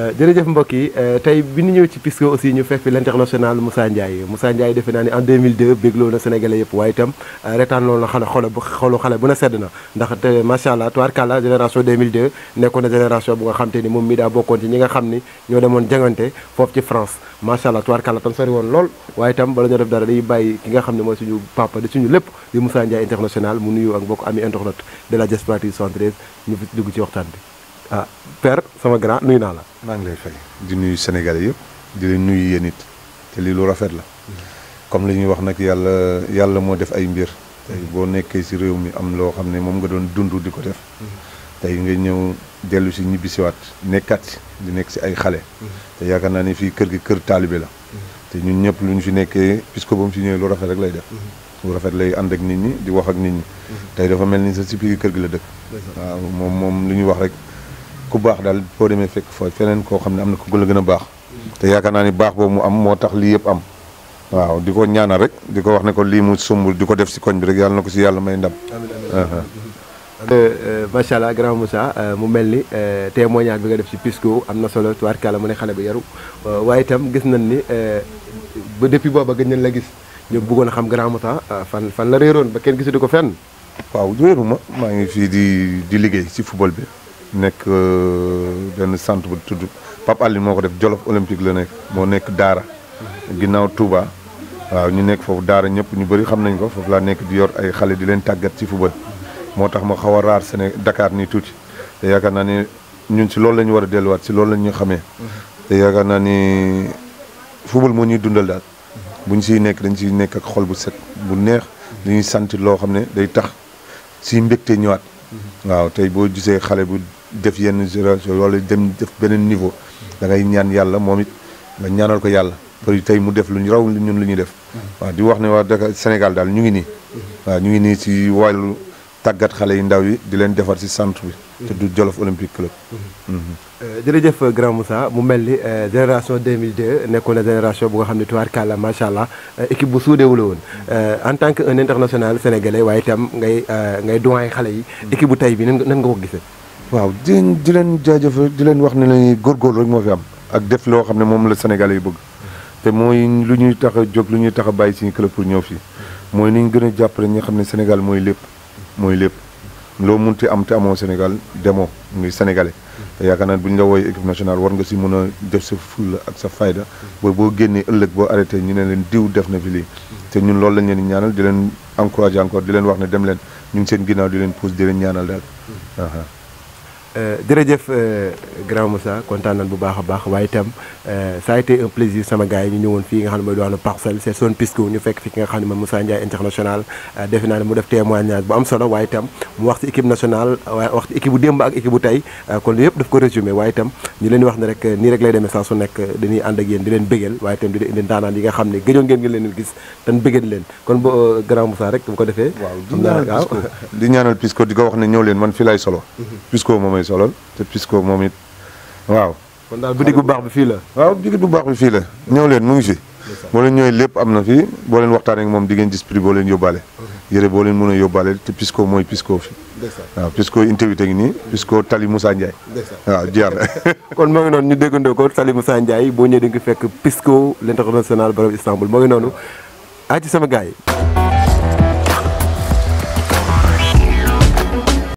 jërëjëf mbokk yi tey bi ñu ñëw ci Pisco aussi ñu fekk fi l'international Moussa Ndiaye Moussa Ndiaye defe naa ni en 2002 bégloo na Sénégalais yëpp waaye itam retaan loolu na xale xolo xolu xale bu na sedd na ndax te macha allah tubaarkàlla génération 2002 nekkoon na génération bu nga xam te ni moom mi daa bokkoon ci ñi nga xam ni ñoo demoon jangante foofu ci France macha allah tubaarkàlla tam sori woon lool waaye itam bala ñoo def dara dañuy bàyyi ki nga xam ne mooy suñu papa di suñu lépp di Moussa Ndiaye international mu nuyu ak mbokk ami internet de la diaspora 73 ñu fi dugg ci waxtaan bi ah père sama grand nuyu naa la. maa ngi lay fay di nuyu Sénégalais yëpp di leen nuyu yéen it te lii lu rafet la comme li ñuy wax nag yàlla yàlla moo def ay mbir tey boo nekkee ci réew mi am loo xam ne moom nga doon dund di ko def tey nga ñëw dellu si ñibbisiwaat nekkat si di nekk si ay xale te yaakaar naa ni fii kër gi kër taalibe la te ñun ñëpp lu ñu fi nekkee puisque ba mu fi ñëwee lu rafet rek lay def lu rafet lay ànd ak nit ñi di wax ak nit ñi tey dafa mel ni sa si biir kër gi la dëkk waaw moom moom lu ñuy wax rek ku baax daal boo demee fekk fa feneen koo xam ne am na ko la gën a baax te yaakaar naa ni baax boobu mu am moo tax lii yëpp am waaw di ko ñaanal rek di ko wax ne ko lii mu sumbul di ko def si koñ bi rek yàlla na ko si yàlla may ndam macha allah grand Moussa mu mel ni témoignage bi nga def ci Pisco am na solo tubaarkàlla mu ne xale bi yaru waaye itam gis nañ ni ba depuis booba gëj nañ la gis ñu bëggoon a xam grand Moussa fan fan la réeroon ba kenn gisatu ko fenn waaw wéeru ma maa ngi fii di di liggéey si football bi nekk benn centre bu tudd Pape Aline moo ko def Jolof Olympique la nekk moo nekk Daara ginnaaw Touba waaw ñu nekk foofu Daara ñëpp ñu bëri xam nañ ko foofu laa nekk di yor ay xale di leen tàggat ci football moo tax ma xaw a raar Séné Dakar nii tuuti te yaakaar naa ni ñun si loolu la ñu war a delluwaat si loolu la ñu xamee te yaakaar naa ni football moo ñuy dundal daal bu ñu siy nekk dañ siy nekk ak xol bu set bu neex dañuy sant loo xam ne day tax si mbégte ñëwaat waaw tey boo gisee xale bu def yenn génération wala dem def beneen niveau da ngay ñaan yàlla moom it nga ñaanal ko yàlla pour tey mu def lu ñu raw ñun lu ñuy def waaw di wax ne waa Dakar Sénégal daal ñu ngi nii waaw ñu ngi nii si wàllu tàggat xale yi ndaw yi di leen defar si centre bi te du Jolof Olympique Club jërëjëf grand Moussa mu mel ni génération 2002 nekkoon na génération bu nga xam ne tubaarkàlla macha allah équipe bu suudewu la woon en tant que un international sénégalais waaye itam ngay ngay doyen xale yi équipe bu tey bi nan nga ko gisee waaw di leen di leen jaajëfal di leen wax ne la góorgóorlu rek moo fi am ak def loo xam ne moom la sénégalais yi bëgg te mooy lu ñuy tax a jóg lu ñuy tax a bàyyi suñu club pour ñëw fii mooy ni ñu gën a jàppale ñi nga xam ne Sénégal mooy lépp mooy lépp loo munti am te amoo Sénégal demoo ngi sénégalais te yaakaar naa bu ñu la wooyee équipe nationale war nga si mën a def sa fulla ak sa fayda ba boo génnee ëllëg boo arrêté ñu ne leen diw def na fi lii te ñun loolu lañ leen di ñaanal di leen encouragé encore di leen wax ne dem leen ñu ngi seen ginnaaw di leen pousse di leen ñaanal daal jërëjëf grand Moussa kontaan nañ bu baax a baax waaye itam ça a été un plaisir sama gars yi ñu ñëwoon fii nga xam ne mooy doon parcelle c'est zone Pisco ñu fekk fi ki nga xam ne mooy Moussa Ndiaye international defe naa ne mu def témoignage bu am solo waaye itam mu wax ci équipe nationale waaye wax ci équipe bu démb ak équipe bu tey kon lu yëpp daf ko résumé waaye itam ñu leen di wax ne rek nii rek lay demee saa su nekk dañuy ànd ak yéen di leen bégal waaye itam di leen indi ndaanaan yi nga xam ne gëjoon ngeen ngeen leen gis tan bégal leen kon bo grand Moussa rek bu ko defee waaw di ñaanal Pisco di ko wax ne ñëw leen man fi lay solo Pisco moom solol te Pisco moom it waaw kon daal bitig bu baax bi fii la waaw bitig bu baax bi fii la ñëw leen mu ngi fi boo leen ñëwee lépp am na fii boo leen waxtaanee ak moom di ngeen gis prix boo leen yóbbaale yére boo leen mën a yóbbaale te Pisco mooy Pisco fi waaw Pisco intervité ngi nii Pisco Tali Moussa Ndiaye waaw jeex na kon moo ngi noonu ñu déggandoo ko Tali Moussa Ndiaye boo ñëwee di nga fekk Pisco l'international borom Istanbul moo ngi noonu aji sama gars yi